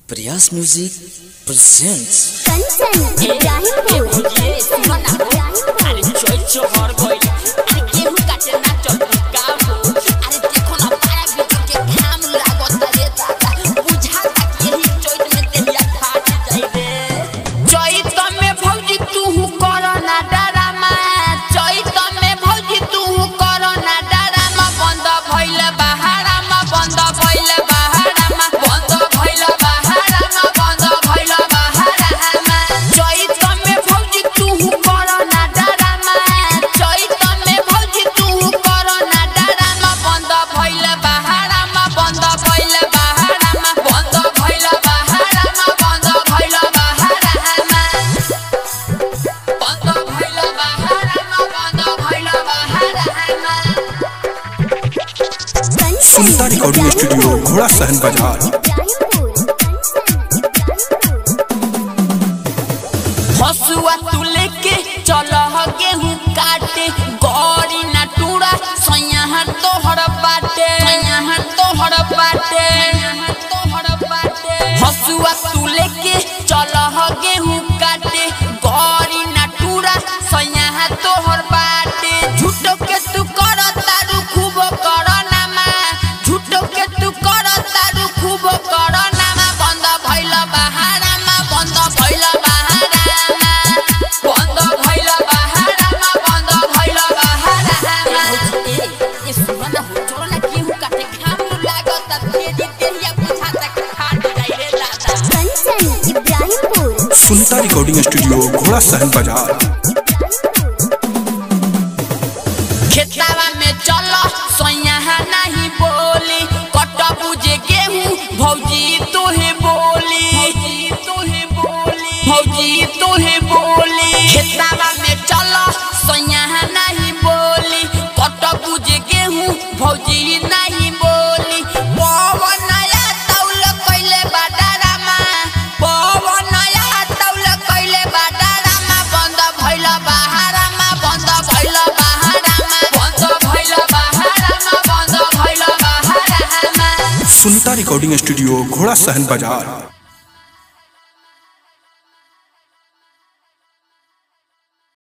प्रयास music presents Kanchan Ibrahimpur सुनता recording studio घोड़ा सहन बाजार हसुआ तू लेके चल गेहूं काटे गौरी ना टूरा सैया तोहर बाटे सैया तोहर बाटे तोहर बाटे हसुआ तू लेके चल गेहूं काटे गौरी ना टूरा सैया तोहर बाटे झूठो के तू कर तारू खूब कर नामा झूठो के तू कर तारू खूब कर नामा बंद भइल बहारामा बंद भइल बहारामा बंद भइल बहारामा बंद भइल बहारामा ए सुन न हो चलो ना गेहूं काटे घाम लागत तेरी तेरिया बुझाता कि फाट जाई रे दादा कंचन इब्राहिमपुर सुनता रिकॉर्डिंग स्टूडियो घोड़ा सहन बाजार खेतावा में चल सोया नहीं बोली कट बुझे गेहूं भौजी तोहे बोली भौजी तोहे बोली भौजी तोहे बोली खेतावा में चल सोया नहीं बोली कट बुझे गेहूं भौजी नहीं बोली पवन नया तौल कइले बाडारामा पवन नया तौल कइले बाडारामा बंद भइल बहारामा बंद भइल बहारामा बंद भइल बहारामा बंद भइल बहारामा सुनता रिकॉर्डिंग स्टूडियो घोड़ा सहन बाजार